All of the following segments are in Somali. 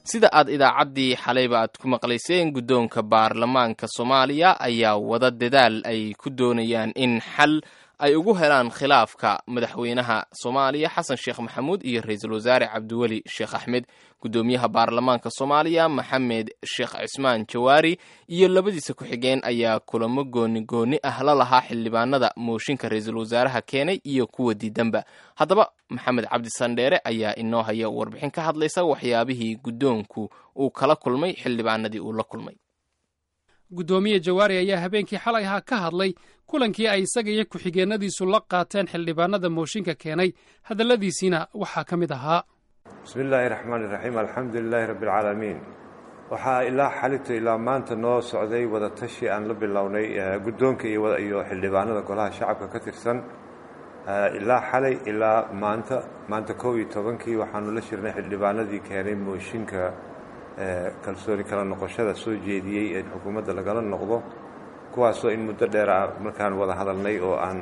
sida aad idaacaddii xalayba aad ku maqlayseen guddoonka baarlamaanka soomaaliya ayaa wada dadaal ay ku doonayaan in xal ay ugu helaan khilaafka madaxweynaha soomaaliya xasan sheekh maxamuud iyo ra-iisul wasaare cabdiweli sheekh axmed guddoomiyaha baarlamaanka soomaaliya maxamed sheekh cismaan jawaari iyo labadiisa ku-xigeen ayaa kulamo gooni gooni ah la lahaa xildhibaanada mooshinka ra-iisul wasaaraha keenay iyo kuwa diidanba haddaba maxamed cabdi sandheere ayaa inoo haya warbixin ka hadlaysa waxyaabihii guddoonku uu kala kulmay xildhibaanadii uu la kulmay guddoomiye jawaari ayaa habeenkii xalay ahaa ka hadlay kulankii ay isaga iyo ku-xigeenadiisu la qaateen xildhibaanada mooshinka keenay hadalladiisiina waxaa ka mid ahaa bismi illaahi raxmaan iraxiim alxamdu lilaahi rabbi alcaalamiin waxaa ilaa xalito ilaa maanta noo socday wada tashi aan la bilownay guddoonka iyo xildhibaanada golaha shacabka ka tirsan ilaa xalay ilaa maanta maanta kow iyo tobankii waxaanu la shirnay xildhibaanadii keenay mooshinka kalsooni kala noqoshada soo jeediyey ee xukuumadda lagala noqdo kuwaasoo in muddo dheer ah markaan wada hadalnay oo aan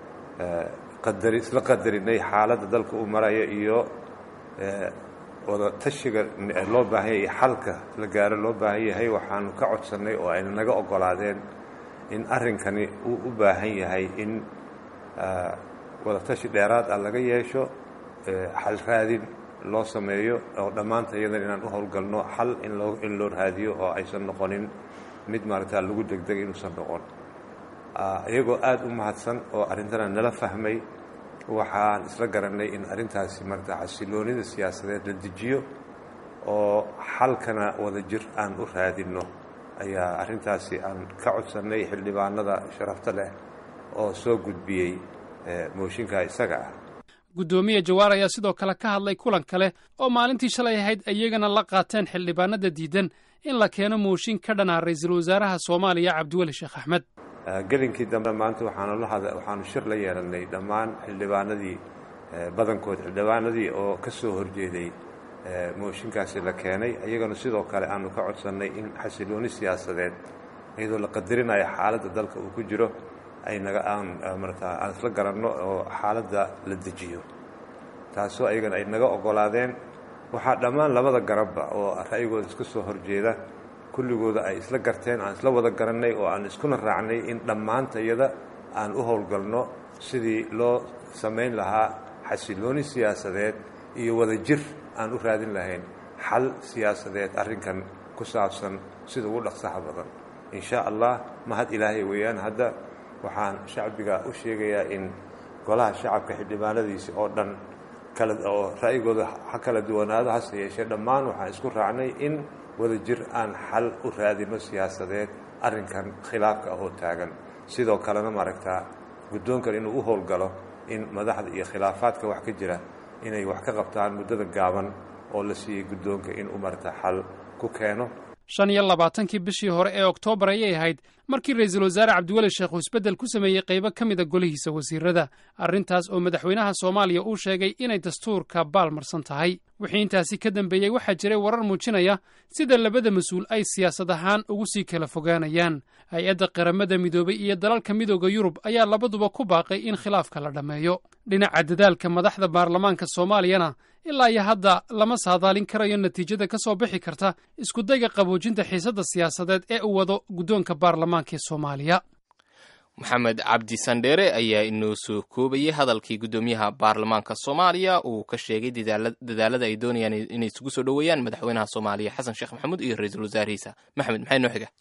qadari isla qadarinay xaaladda dalka uu maraya iyo wada tashiga loo baahan yahay iyo xalka la gaaro loo baahan yahay waxaanu ka codsannay oo ayna naga oggolaadeen in arrinkani uu u baahan yahay in wada tashi dheeraad ah laga yeesho xal raadin loo sameeyo oo dhammaanta iyadan inaan u howlgalno xal in loo in loo raadiyo oo aysan noqonin mid maaragtaa lagu degdeg inuusan noqon iyagoo aada u mahadsan oo arrintana nala fahmay waxaan isla garannay in arrintaasi maarata xasiloonida siyaasadeed la dejiyo oo xalkana wada jir aan u raadinno ayaa arrintaasi aan ka codsannay xildhibaanada sharafta leh oo soo gudbiyey mooshinka isaga ah guddoomiye jawaar ayaa sidoo kale ka hadlay kulan kale oo maalintii shalay ahayd iyagana la qaateen xildhibaanada diidan in la keeno mooshin ka dhanaa ra-iisul wasaaraha soomaaliya cabdiweli sheekh axmed gelinkii dambe maanta waxaanu la had waxaanu shir la yeelannay dhammaan xildhibaanadii badankood xildhibaanadii oo ka soo horjeeday mooshinkaasi la keenay iyagana sidoo kale aanu ka codsannay in xasilooni siyaasadeed iyadoo la qadarinayo xaaladda dalka uu ku jiro ay naga aan marata aan isla garanno oo xaaladda la dejiyo taasoo ayagana ay naga oggolaadeen waxaa dhammaan labada garabba oo ra'yigooda iska soo horjeeda kulligooda ay isla garteen aan isla wada garannay oo aan iskuna raacnay in dhammaanta iyada aan u howlgalno sidii loo samayn lahaa xasilooni siyaasadeed iyo wada jir aan u raadin lahayn xal siyaasadeed arrinkan ku saabsan sida ugu dhaqsaha badan in shaa allah mahad ilaahay weeyaan hadda waxaan shacbiga u sheegayaa in golaha shacabka xildhibaanadiisi oo dhan kala oo ra'yigooda ha kala duwanaado hase yeeshee dhammaan waxaan isku raacnay in wada jir aan xal u raadino siyaasadeed arrinkan khilaafka ahoo taagan sidoo kalena maaragtaa guddoonkan inuu u howlgalo in madaxda iyo khilaafaadka wax ka jira inay wax ka qabtaan muddada gaaban oo la siiyey guddoonka inuu maaragtaa xal ku keeno shan iyo labaatankii bishii hore ee oktoobar ayay ahayd markii ra-iisul wasaare cabdiweli sheekh uu isbeddel ku sameeyey qaybo ka mida golihiisa wasiirada arrintaas oo madaxweynaha soomaaliya uu sheegay inay dastuurka baalmarsan tahay wixii intaasi ka dambeeyey waxaa jiray warar muujinaya sida labada mas-uul ay siyaasad ahaan ugu sii kala fogaanayaan hay-adda qaramada midoobay iyo dalalka midooda yurub ayaa labaduba ku baaqay in khilaafka la dhammeeyo dhinaca dadaalka madaxda baarlamaanka soomaaliyana ilaa iyo hadda lama saadaalin karayo natiijada ka soo bixi karta iskudayga qaboojinta xiisadda siyaasadeed ee uu wado guddoonka baarlamaanka ee soomaaliya maxamed cabdi sandheere ayaa inoo soo koobayay hadalkii guddoomiyaha baarlamaanka soomaaliya uu ka sheegay dadaalada ay doonayaan inay isugu soo dhoweeyaan madaxweynaha soomaaliya xasan sheekh maxamuud iyo ra-iisul wasaarihiisa maxamed maxay noo xiga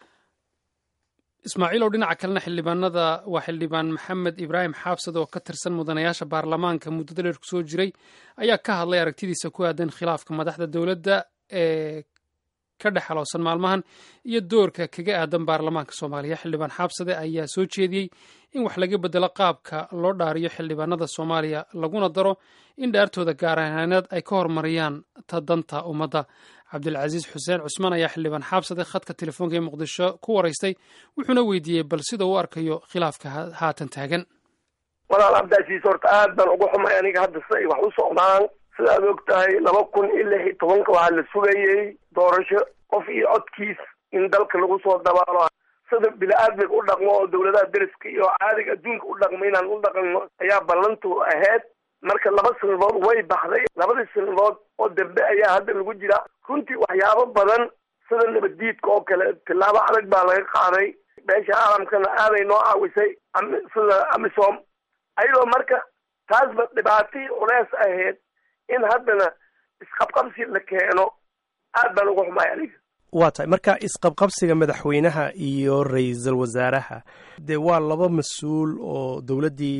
ismaaciilow dhinaca kalena xildhibaanada waa xildhibaan maxamed ibraahim xaabsad oo ka tirsan mudanayaasha baarlamaanka muddada dheer kusoo jiray ayaa ka hadlay aragtidiisa ku aadan khilaafka madaxda dowladda ee ka dhex halowsan maalmahan iyo doorka kaga aadan baarlamaanka soomaaliya xildhibaan xaabsade ayaa soo jeediyey in wax laga bedelo qaabka loo dhaariyo xildhibaanada soomaaliya laguna daro in dhaartooda gaar ahaaneed ay ka hormariyaan ta danta ummadda cabdilcasiis xuseen cusmaan ayaa xildhibaan xaabsade khadka telefoonka ee muqdisho ku waraystay wuxuuna weydiiyey bal sida uu arkayo khilaafka haatan taagan walaal cabdicasiis horta aad baan uga xumay aniga hadda si ay wax u socdaan sidaad og tahay laba kun iyo lix iyo tobanka waxaa la sugayey doorasho qof iyo codkiis in dalka lagu soo dabaalo sida bini-aadmiga u dhaqmo oo dawladaha deriska iyo caadiga adduunka u dhaqmo inaan u dhaqanno ayaa ballantu ahayd marka laba sanadood way baxday labadii sanadood oo dambe ayaa hadda lagu jira runtii waxyaabo badan sida nabaddiidka oo kale tillaabo adag baa laga qaaday beesha caalamkana aaday noo caawisay sida amisom ayadoo marka taasba dhibaatii culeys ahayd in haddana isqabqabsi la keeno aad baan uga xumay aniga waa tahay marka isqabqabsiga madaxweynaha iyo ra-iisul wasaaraha dee waa laba mas-uul oo dowladdii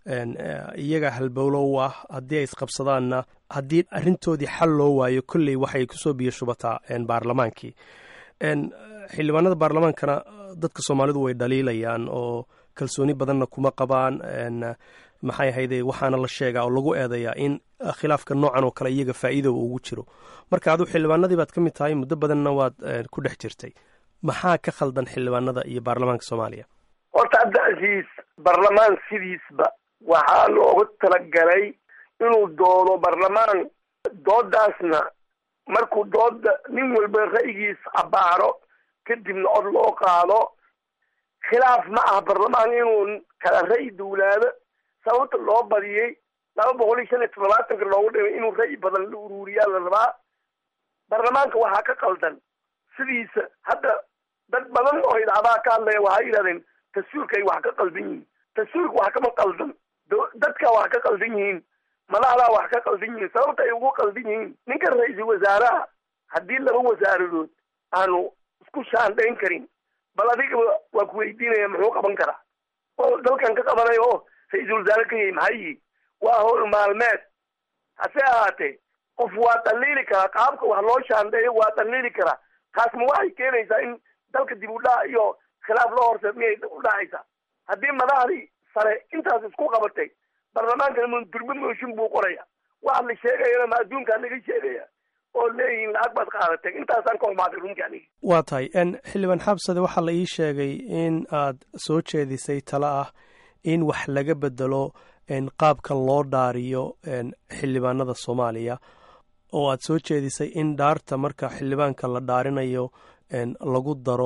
iyaga halbowlo u ah haddii ay isqabsadaanna haddii arrintoodii xal loo waayo kolley waxay kusoo biyo shubataa baarlamaankii xildhibaanada baarlamaankana dadka soomaalidu way dhaliilayaan oo kalsooni badanna kuma qabaan maxay ahayde waxaana la sheegaa oo lagu eedayaa in khilaafka noocan oo kale iyaga faa'iida ugu jiro marka aduu xildhibaanadii baad ka mid tahay muddo badanna waad ku dhex jirtay maxaa ka khaldan xildhibaanada iyo baarlamaanka soomaaliya horta cabdicasiis baarlamaan sidiisba waxaa loogu talagalay inuu doodo baarlamaan doodaasna markuu dooda nin walba ra'yigiis abaaro kadibna cod loo qaado khilaaf ma aha baarlamaan inuu kala ra'yi duulaado sababta loo badiyey laba boqol iyo shan iyo toddobaatanka loogu dhimay inuu ra'yi badan la uruuriyaa la rabaa baarlamaanka waxaa ka qaldan sidiisa hadda dad badan oo idacadaha ka hadlaya waxay yidhahdeen dastuurka ay wax ka qaldan yihiin dastuurka wax kama qaldan dadka wax ka qaldan yihiin madaxdaa wax ka qaldan yihiin sababta ay ugu qaldan yihiin ninka ra-iisul wasaaraha haddii laba wasaaradood aanu isku shaandhayn karin bal adigaba waa ku weydiinaya muxuu qaban karaa oo dalkan ka qabanayo oo ra-iisul wasaare ka yahay maxay yihi waa howl maalmeed hase ahaatee qof waa dhaliili karaa qaabka wax loo shaandheeyo waa dhaliili karaa taas ma waxay keenaysaa in dalka dib u dhac iyo khilaaf loo horse miyay u dhacaysaa haddii madaxdii sare intaas isku qabatay baarlamaankana durbe mooshin buu qoraya waxa la sheegayana ma adduunkaa laga sheegaya oo leeyihiin lacag baad qaadatay intaasaan ka xumaaday runtii aniga waa tahay xildhibaan xabsade waxaa la ii sheegay in aad soo jeedisay talo ah in wax laga bedelo qaabkan loo dhaariyo xildhibaanada soomaaliya oo aad soo jeedisay in dhaarta marka xildhibaanka la dhaarinayo lagu daro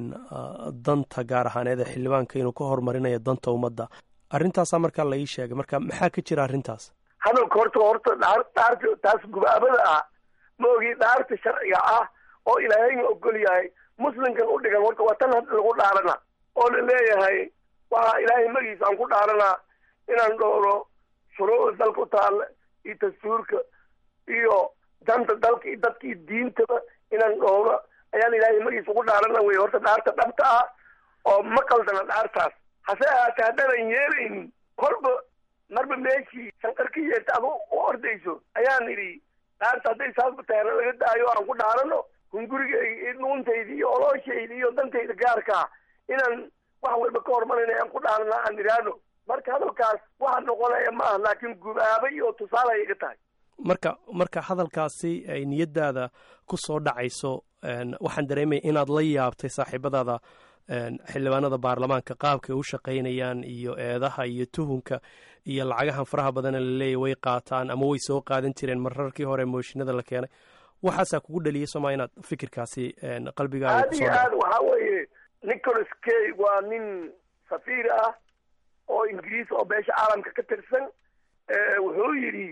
danta gaar ahaaneed ee xildhibaanka inuu ka horumarinayo danta ummadda arrintaasaa markaa la ii sheegay marka maxaa ka jira arrintaas hadalka horta horta dhaa dhaarta taas gubaabada ah ma ogi dhaarta sharciga ah oo ilaahayna ogol yahay muslimkan u dhigan horta waa tan hadda lagu dhaarana oo la leeyahay waxaa ilaahay magiisa aan ku dhaaranaa inaan dhowro shuruucda dalka u taalla iyo dastuurka iyo danta dalka iyo dadka iyo diintaba inaan dhowro ayaan ilaahay magiisa ugu dhaarana wey horta dhaarta dhabta ah oo ma qaldana dhaartaas hase ahaatee haddaanan yeelaynin kolba marba meeshii shanqar ka yeerta adu u ordayso ayaan idhi dhaarta hadday saasba taana laga daayo aan ku dhaarano hungurigayga dhuuntayda iyo olooshayda iyo dantayda gaarkaa inaan wax walba ka hormarayna aan ku dhaarana aan idhaahno marka hadalkaas waxa noqonaya ma aha laakiin gubaaba iyo tusaale ay iga tahay marka marka hadalkaasi ay niyadaada ku soo dhacayso waxaan dareemaya inaad la yaabtay saaxiibadaada xildhibaanada baarlamaanka qaabkay u shaqaynayaan iyo eedaha iyo tuhunka iyo lacagahan faraha badana laleeyahy way qaataan ama way soo qaadan jireen mararkii hore mooshinada la keenay waxaasaa kugu dhaliyay sooma inaad fikirkaasi qalbigaaga aad iyo aad waxaa weeye nicholas kay waa nin safiir ah oo ingiriis oo beesha caalamka ka tirsan wuxuu yidhi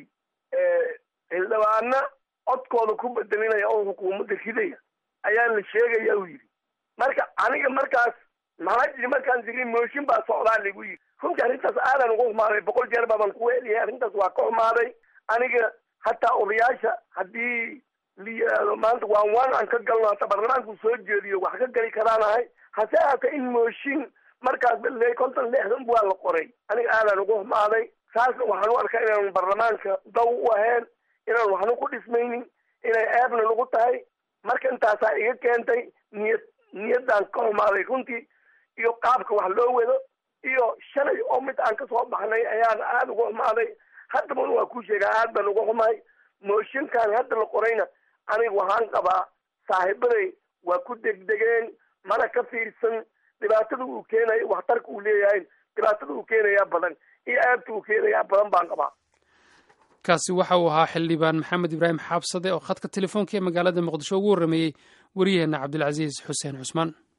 xildhibaana codkooda ku bedelinaya oo xukuumadda ridaya ayaa la sheegaya uu yidhi marka aniga markaas maxaa jiri markaan jiri mooshin baa socdaa lagu yidhi runtii arrintaas aadan uga xumaaday boqol jeer baaban ku weeliyahay arrintaas waa ka xumaaday aniga hataa odayaasha haddii la yidhaahdo maanta waan waan aan ka galno hata baarlamaanku soo jeediyo wax ka gali karaanahay hase ahaatee in mooshin markaas le konton lixdan waa la qoray aniga aadan uga xumaaday saasna waxaan u arkaa inaan baarlamaanka daw u ahayn inaan waxna ku dhismaynin inay eebna lagu tahay marka intaasaa iga keentay niyad niyaddaan ka xumaaday runtii iyo qaabka wax loo wado iyo shalay oo mid aan kasoo baxnay ayaan aada uga xumaaday haddaba waa kuu sheegaa aad baan uga xumahay mooshinkan hadda la qorayna aniga waxaan qabaa saaxiibaday waa ku degdegeen mana ka fiirsan dhibaatada uu keenayo waxtarka uu leeyahay dhibaatada uu keenayaa badan iyo aabta uu keenayaa badan baan qabaa kaasi waxa uu ahaa xildhibaan maxamed ibraahim xaabsade oo khadka telefoonka ee magaalada muqdisho ugu warrameeyey wariyaheenna cabdilcasiis xuseen cusmaan